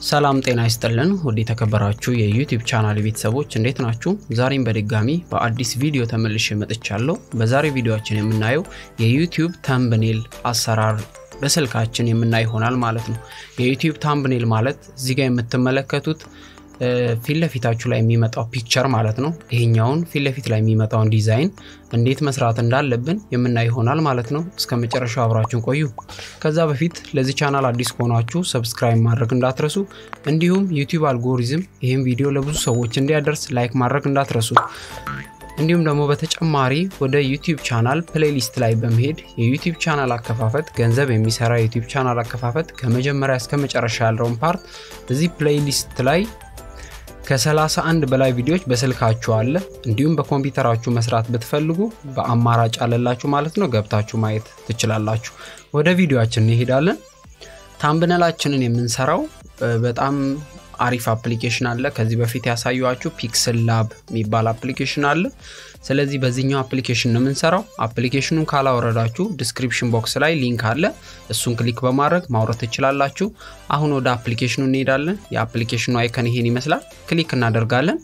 ሰላም ጤና ይስጥልን ውድ የተከበራችሁ የዩቲዩብ ቻናል ቤተሰቦች እንዴት ናችሁ? ዛሬም በድጋሚ በአዲስ ቪዲዮ ተመልሼ መጥቻለሁ። በዛሬ ቪዲዮችን የምናየው የዩቲዩብ ታምብኔል አሰራር በስልካችን የምናይ ይሆናል ማለት ነው። የዩቲዩብ ታምብኔል ማለት እዚህ ጋር የምትመለከቱት ፊት ለፊታችሁ ላይ የሚመጣው ፒክቸር ማለት ነው። ይሄኛውን ፊት ለፊት ላይ የሚመጣውን ዲዛይን እንዴት መስራት እንዳለብን የምናይ ይሆናል ማለት ነው። እስከ መጨረሻው አብራችሁን ቆዩ። ከዛ በፊት ለዚህ ቻናል አዲስ ከሆናችሁ ሰብስክራይብ ማድረግ እንዳትረሱ፣ እንዲሁም ዩቲዩብ አልጎሪዝም ይህም ቪዲዮ ለብዙ ሰዎች እንዲያደርስ ላይክ ማድረግ እንዳትረሱ። እንዲሁም ደግሞ በተጨማሪ ወደ ዩቲዩብ ቻናል ፕሌሊስት ላይ በመሄድ የዩቲዩብ ቻናል አከፋፈት ገንዘብ የሚሰራ የዩቲዩብ ቻናል አከፋፈት ከመጀመሪያ እስከ መጨረሻ ያለውን ፓርት እዚህ ፕሌሊስት ላይ ከ31 በላይ ቪዲዮዎች በስልካችሁ አለ። እንዲሁም በኮምፒውተራችሁ መስራት ብትፈልጉ በአማራጭ አለላችሁ ማለት ነው። ገብታችሁ ማየት ትችላላችሁ። ወደ ቪዲዮችን እንሄዳለን። ታምብነላችንን የምንሰራው በጣም አሪፍ አፕሊኬሽን አለ። ከዚህ በፊት ያሳዩችሁ ፒክስል ላብ የሚባል አፕሊኬሽን አለ። ስለዚህ በዚህኛው አፕሊኬሽን ነው የምንሰራው። አፕሊኬሽኑን ካላወረዳችሁ ዲስክሪፕሽን ቦክስ ላይ ሊንክ አለ። እሱን ክሊክ በማድረግ ማውረድ ትችላላችሁ። አሁን ወደ አፕሊኬሽኑ እንሄዳለን። የአፕሊኬሽኑ አይከን ይሄን ይመስላል። ክሊክ እናደርጋለን።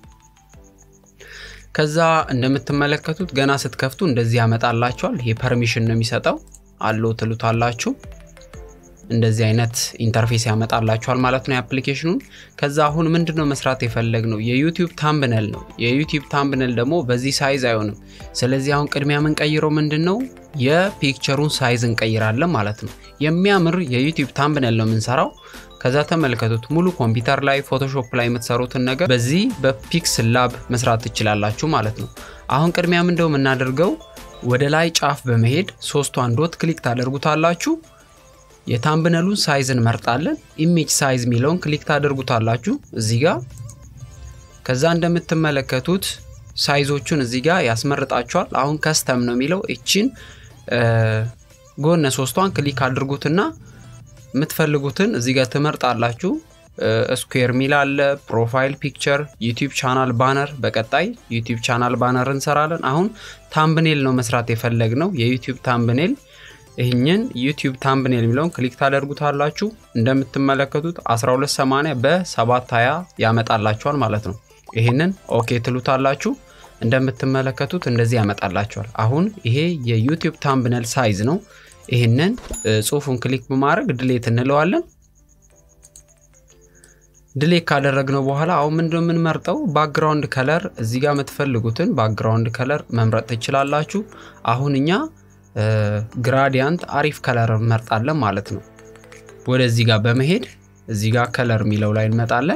ከዛ እንደምትመለከቱት ገና ስትከፍቱ እንደዚህ ያመጣላችኋል። ይሄ ፐርሚሽን ነው የሚሰጠው አለው ትሉታላችሁ። እንደዚህ አይነት ኢንተርፌስ ያመጣላችኋል ማለት ነው የአፕሊኬሽኑን። ከዛ አሁን ምንድን ነው መስራት የፈለግ ነው የዩቲዩብ ታምብነል ነው። የዩቲዩብ ታምብነል ደግሞ በዚህ ሳይዝ አይሆንም። ስለዚህ አሁን ቅድሚያ የምንቀይረው ምንድን ነው የፒክቸሩን ሳይዝ እንቀይራለን ማለት ነው። የሚያምር የዩቲዩብ ታምብነል ነው የምንሰራው። ከዛ ተመልከቱት ሙሉ ኮምፒውተር ላይ ፎቶሾፕ ላይ የምትሰሩትን ነገር በዚህ በፒክስል ላብ መስራት ትችላላችሁ ማለት ነው። አሁን ቅድሚያ ምንደው የምናደርገው ወደ ላይ ጫፍ በመሄድ ሶስቷን ዶት ክሊክ ታደርጉታላችሁ የታምብነሉን ሳይዝ እንመርጣለን። ኢሜጅ ሳይዝ የሚለውን ክሊክ ታደርጉታላችሁ እዚህ ጋር። ከዛ እንደምትመለከቱት ሳይዞቹን እዚህ ጋር ያስመርጣችኋል። አሁን ከስተም ነው የሚለው እቺን ጎነ ሶስቷን ክሊክ አድርጉትና የምትፈልጉትን እዚህ ጋር ትመርጣላችሁ። ስኩዌር ሚል አለ፣ ፕሮፋይል ፒክቸር፣ ዩቲዩብ ቻናል ባነር። በቀጣይ ዩቲዩብ ቻናል ባነር እንሰራለን። አሁን ታምብኔል ነው መስራት የፈለግ ነው የዩቲዩብ ታምብኔል ይህንን ዩቲዩብ ታምብኔል የሚለውን ክሊክ ታደርጉታላችሁ። እንደምትመለከቱት 1280 በ720 ያመጣላችኋል ማለት ነው። ይህንን ኦኬ ትሉታላችሁ። እንደምትመለከቱት እንደዚህ ያመጣላችኋል። አሁን ይሄ የዩቲዩብ ታምብኔል ሳይዝ ነው። ይህንን ጽሁፉን ክሊክ በማድረግ ድሌት እንለዋለን። ድሌት ካደረግነው በኋላ አሁን ምንድን ነው የምንመርጠው? ባክግራውንድ ከለር እዚህ ጋር የምትፈልጉትን ባክግራውንድ ከለር መምረጥ ትችላላችሁ። አሁን እኛ ግራዲያንት አሪፍ ከለር እንመርጣለን ማለት ነው። ወደዚህ ጋር በመሄድ እዚህ ጋር ከለር የሚለው ላይ እንመጣለን።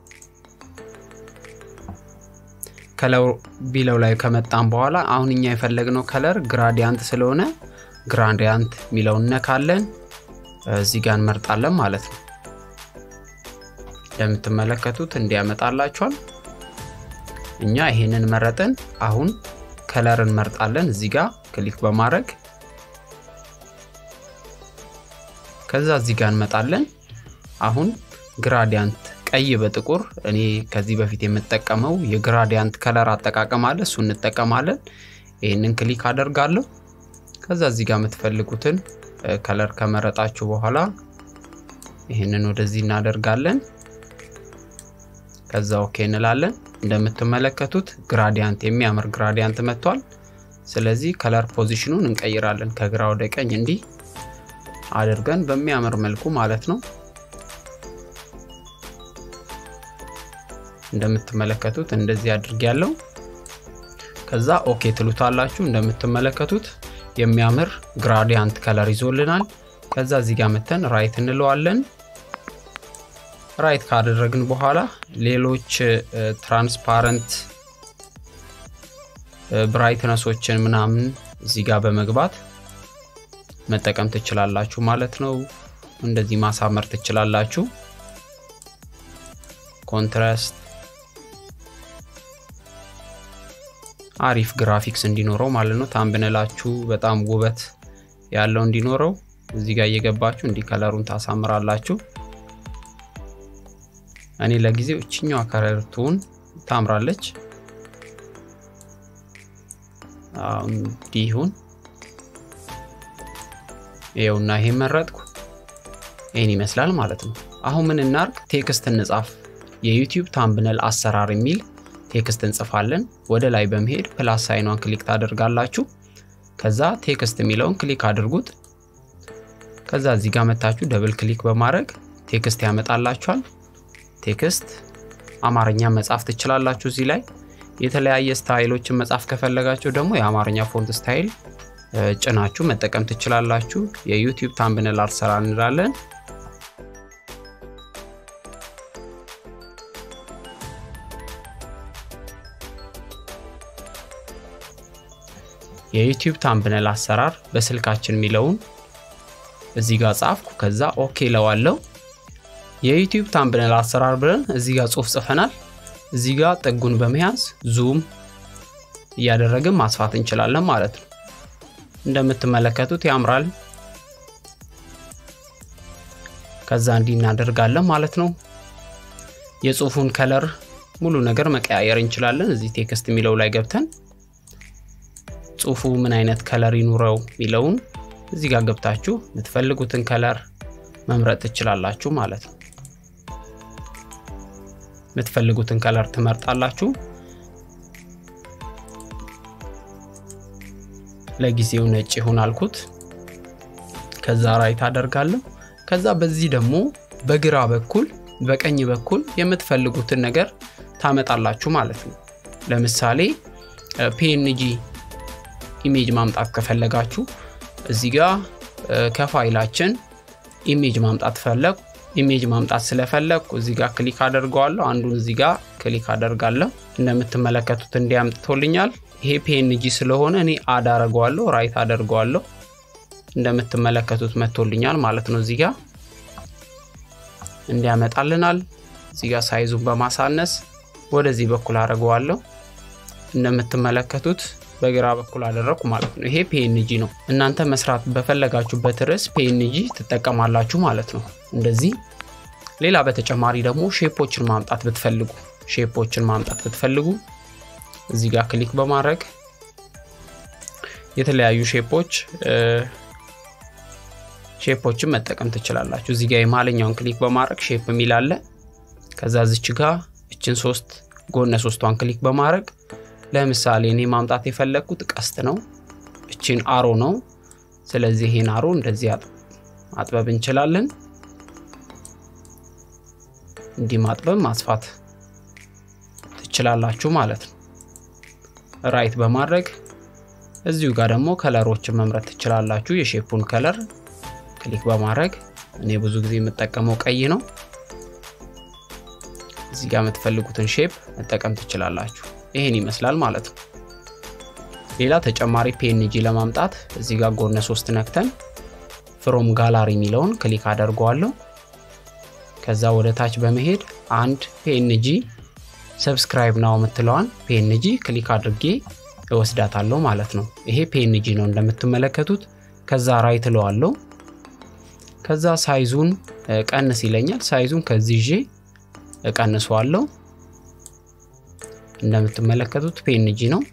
ከለር ቢለው ላይ ከመጣን በኋላ አሁን እኛ የፈለግነው ከለር ግራዲያንት ስለሆነ ግራዲያንት የሚለውን እነካለን። እዚህ ጋር እንመርጣለን ማለት ነው። እንደምትመለከቱት እንዲያመጣላችኋል። እኛ ይሄንን መረጥን። አሁን ከለር እንመርጣለን እዚህ ጋር ክሊክ በማድረግ ከዛ እዚህ ጋር እንመጣለን። አሁን ግራዲያንት ቀይ በጥቁር እኔ ከዚህ በፊት የምጠቀመው የግራዲያንት ከለር አጠቃቀም አለ፣ እሱ እንጠቀማለን። ይህንን ክሊክ አደርጋለሁ። ከዛ እዚህ ጋር የምትፈልጉትን ከለር ከመረጣችሁ በኋላ ይህንን ወደዚህ እናደርጋለን። ከዛ ኦኬ እንላለን። እንደምትመለከቱት ግራዲያንት የሚያምር ግራዲያንት መጥቷል። ስለዚህ ከለር ፖዚሽኑን እንቀይራለን ከግራ ወደ ቀኝ እንዲህ አድርገን በሚያምር መልኩ ማለት ነው። እንደምትመለከቱት እንደዚህ አድርግ ያለው ከዛ ኦኬ ትሉታላችሁ። እንደምትመለከቱት የሚያምር ግራዲያንት ከለር ይዞልናል። ከዛ እዚህ ጋር መተን ራይት እንለዋለን። ራይት ካደረግን በኋላ ሌሎች ትራንስፓረንት ብራይትነሶችን ምናምን እዚህ ጋር በመግባት መጠቀም ትችላላችሁ ማለት ነው። እንደዚህ ማሳመር ትችላላችሁ። ኮንትራስት አሪፍ ግራፊክስ እንዲኖረው ማለት ነው። ታምብነላችሁ በጣም ውበት ያለው እንዲኖረው እዚህ ጋር እየገባችሁ እንዲህ ከለሩን ታሳምራላችሁ። እኔ ለጊዜው እችኛዋ ከለርቱን ታምራለች። እንዲሁን ይኸውና ይሄን መረጥኩ። ይህን ይመስላል ማለት ነው። አሁን ምን እናርግ? ቴክስት እንጻፍ። የዩቲዩብ ታምብነል አሰራር የሚል ቴክስት እንጽፋለን። ወደ ላይ በመሄድ ፕላስ ሳይኗን ክሊክ ታደርጋላችሁ። ከዛ ቴክስት የሚለውን ክሊክ አድርጉት። ከዛ እዚህ ጋር መታችሁ ደብል ክሊክ በማድረግ ቴክስት ያመጣላችኋል። ቴክስት አማርኛ መጻፍ ትችላላችሁ። እዚህ ላይ የተለያየ ስታይሎችን መጻፍ ከፈለጋችሁ ደግሞ የአማርኛ ፎንት ስታይል ጭናችሁ መጠቀም ትችላላችሁ። የዩቲዩብ ታምብነል አሰራር እንላለን። የዩቲዩብ ታምብነል አሰራር በስልካችን የሚለውን እዚህ ጋር ጻፍኩ። ከዛ ኦኬ ለዋለው የዩቲዩብ ታምብነል አሰራር ብለን እዚህ ጋር ጽሁፍ ጽፈናል። እዚህ ጋር ጥጉን በመያዝ ዙም እያደረግን ማስፋት እንችላለን ማለት ነው። እንደምትመለከቱት ያምራል። ከዛ እንዲህ እናደርጋለን ማለት ነው። የጽሁፉን ከለር ሙሉ ነገር መቀያየር እንችላለን። እዚህ ቴክስት የሚለው ላይ ገብተን ጽሁፉ ምን አይነት ከለር ይኑረው የሚለውን እዚህ ጋር ገብታችሁ የምትፈልጉትን ከለር መምረጥ ትችላላችሁ ማለት ነው። የምትፈልጉትን ከለር ትመርጣላችሁ። ለጊዜው ነጭ ይሁን አልኩት። ከዛ ራይት አደርጋለሁ። ከዛ በዚህ ደግሞ በግራ በኩል በቀኝ በኩል የምትፈልጉትን ነገር ታመጣላችሁ ማለት ነው። ለምሳሌ ፒኤንጂ ኢሜጅ ማምጣት ከፈለጋችሁ እዚህ ጋር ከፋይላችን ኢሜጅ ማምጣት ፈለግ ኢሜጅ ማምጣት ስለፈለግኩ እዚህ ጋር ክሊክ አደርገዋለሁ። አንዱን እዚህ ጋር ክሊክ አደርጋለሁ። እንደምትመለከቱት እንዲያምጥቶልኛል። ይሄ ፒኤንጂ ስለሆነ እኔ አድ አደርገዋለሁ፣ ራይት አደርገዋለሁ። እንደምትመለከቱት መጥቶልኛል ማለት ነው። እዚህ ጋር እንዲያመጣልናል። እዚህ ጋር ሳይዙን በማሳነስ ወደዚህ በኩል አደርገዋለሁ። እንደምትመለከቱት በግራ በኩል አደረግኩ ማለት ነው። ይሄ ፒኤንጂ ነው። እናንተ መስራት በፈለጋችሁበት ርዕስ ፒኤንጂ ትጠቀማላችሁ ማለት ነው። እንደዚህ ሌላ በተጨማሪ ደግሞ ሼፖችን ማምጣት ብትፈልጉ ሼፖችን ማምጣት ብትፈልጉ እዚህ ጋር ክሊክ በማድረግ የተለያዩ ሼፖች ሼፖችን መጠቀም ትችላላችሁ። እዚህ ጋር የማለኛውን ክሊክ በማድረግ ሼፕ የሚል አለ። ከዛ ዝች ጋር እችን ሶስት ጎነ ሶስቷን ክሊክ በማድረግ ለምሳሌ እኔ ማምጣት የፈለግኩት ቀስት ነው። እችን አሮ ነው። ስለዚህ ይሄን አሮ እንደዚህ ማጥበብ እንችላለን። እንዲህ ማጥበብ ማስፋት ትችላላችሁ ማለት ነው። ራይት በማድረግ እዚሁ ጋር ደግሞ ከለሮችን መምረጥ ትችላላችሁ። የሼፑን ከለር ክሊክ በማድረግ እኔ ብዙ ጊዜ የምጠቀመው ቀይ ነው። እዚህ ጋር የምትፈልጉትን ሼፕ መጠቀም ትችላላችሁ። ይሄን ይመስላል ማለት ነው። ሌላ ተጨማሪ ፒኤንጂ ለማምጣት እዚህ ጋር ጎነ ሶስት ነክተን ፍሮም ጋላሪ የሚለውን ክሊክ አደርገዋለሁ። ከዛ ወደ ታች በመሄድ አንድ ፒኤንጂ ሰብስክራይብ ናው የምትለዋን ፒኤንጂ ክሊክ አድርጌ እወስዳታለሁ ማለት ነው። ይሄ ፒኤንጂ ነው እንደምትመለከቱት። ከዛ ራይት እለዋለሁ። ከዛ ሳይዙን ቀንስ ይለኛል። ሳይዙን ከዚህ ይዤ እቀንሰዋለሁ። እንደምትመለከቱት ፒኤንጂ ነው።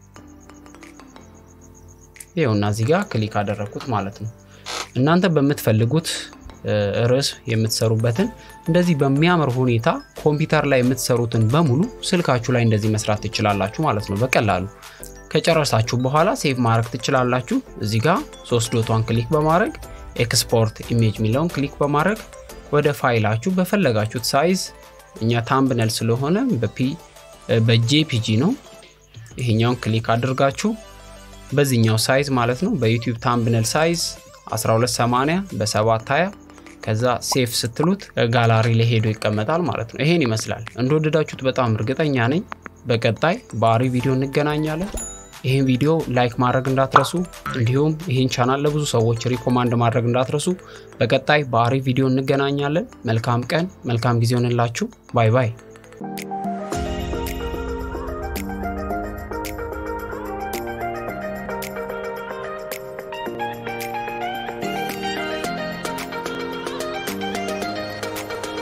ይኸውና እዚህ ጋር ክሊክ አደረግኩት ማለት ነው። እናንተ በምትፈልጉት ርዕስ የምትሰሩበትን እንደዚህ በሚያምር ሁኔታ ኮምፒውተር ላይ የምትሰሩትን በሙሉ ስልካችሁ ላይ እንደዚህ መስራት ትችላላችሁ ማለት ነው በቀላሉ። ከጨረሳችሁ በኋላ ሴቭ ማድረግ ትችላላችሁ። እዚህ ጋር ሶስት ዶቷን ክሊክ በማድረግ ኤክስፖርት ኢሜጅ የሚለውን ክሊክ በማድረግ ወደ ፋይላችሁ በፈለጋችሁት ሳይዝ እኛ ታምብነል ስለሆነ በፒ በጄፒጂ ነው። ይሄኛውን ክሊክ አድርጋችሁ በዚህኛው ሳይዝ ማለት ነው በዩቲዩብ ታምብነል ሳይዝ 1280 በ720 ከዛ ሴፍ ስትሉት ጋላሪ ላይ ሄዶ ይቀመጣል ማለት ነው። ይሄን ይመስላል። እንደወደዳችሁት በጣም እርግጠኛ ነኝ። በቀጣይ በአሪ ቪዲዮ እንገናኛለን። ይህን ቪዲዮ ላይክ ማድረግ እንዳትረሱ፣ እንዲሁም ይህን ቻናል ለብዙ ሰዎች ሪኮማንድ ማድረግ እንዳትረሱ። በቀጣይ በአሪ ቪዲዮ እንገናኛለን። መልካም ቀን፣ መልካም ጊዜ ሆንላችሁ። ባይ ባይ።